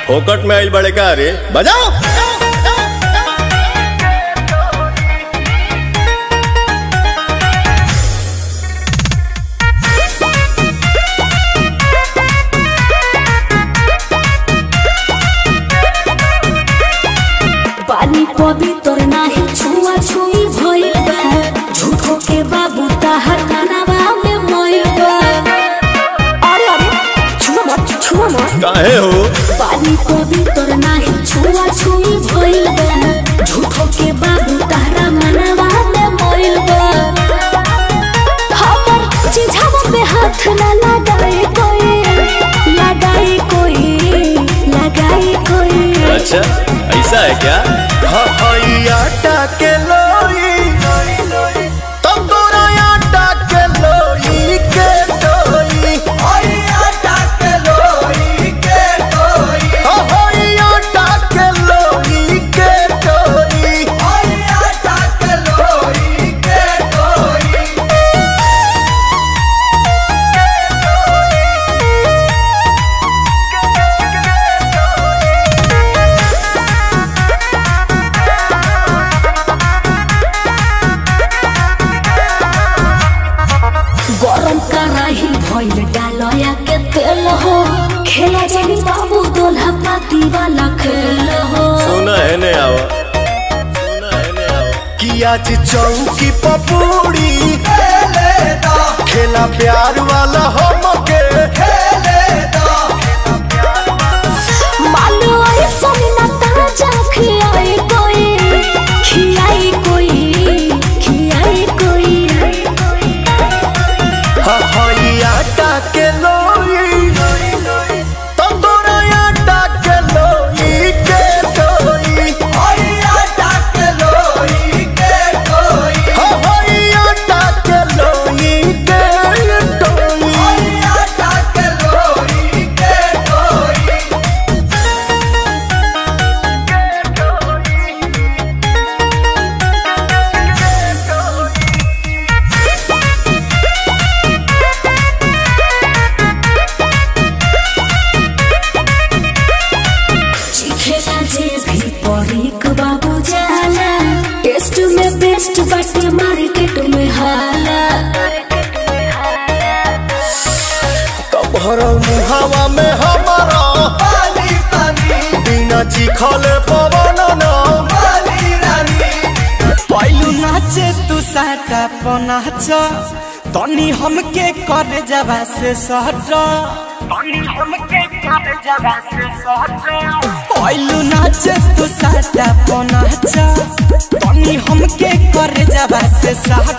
फोकट में आइल बड़े का रे बजाओ पानी पवित्र नाही छुआ छुई भइल बा झूठो के बाबू ताहर कानावा में मइल बा अरे अरे छुआ मत छुआ मत काहे हो पानी पवित्र नाही छुआ छुई भइल बा झूठो के बाबू ताहरा मनवा में मइल बा हमर चिझावा पे हाथ न लगाए कोई लगाए कोई लगाए कोई अच्छा ऐसा है क्या आटा के लोई तब तोरा आटा के लोई के लोई आटा के लोई के लोई आटा के लोई के लोई आटा के लोई के लोई गरम कराही भइल डालया के तेल हो खेला जानी बाबू दोल्हा पाती वाला खेल हो सुना है ने आवा सुना है ने आवा कि आज चौकी पपूड़ी खेला प्यार वाला हमके मानो आई सोनी ना ताजा खियाई कोई खियाई कोई खियाई कोई हई आटा के लोई तंदूरा आटा के लोई के लोई हई आटा के लोई के लोई हई आटा के लोई के लोई हई आटा के लोई के लोई खेला जे भी परीक बाबू जाला टेस्ट में बेस्ट बाटे मार्केट में हाला तोहर मुहावा में हमारा पानी पानी बिना चिखले पवन न पानी रानी पहलू नाचे तू साटा पनाच तनी हमके कर जबा से सहट तनी हमके कर जबा से सहट पहलू नाचे तू साटा पनाच तनी हमके कर जबा से सहट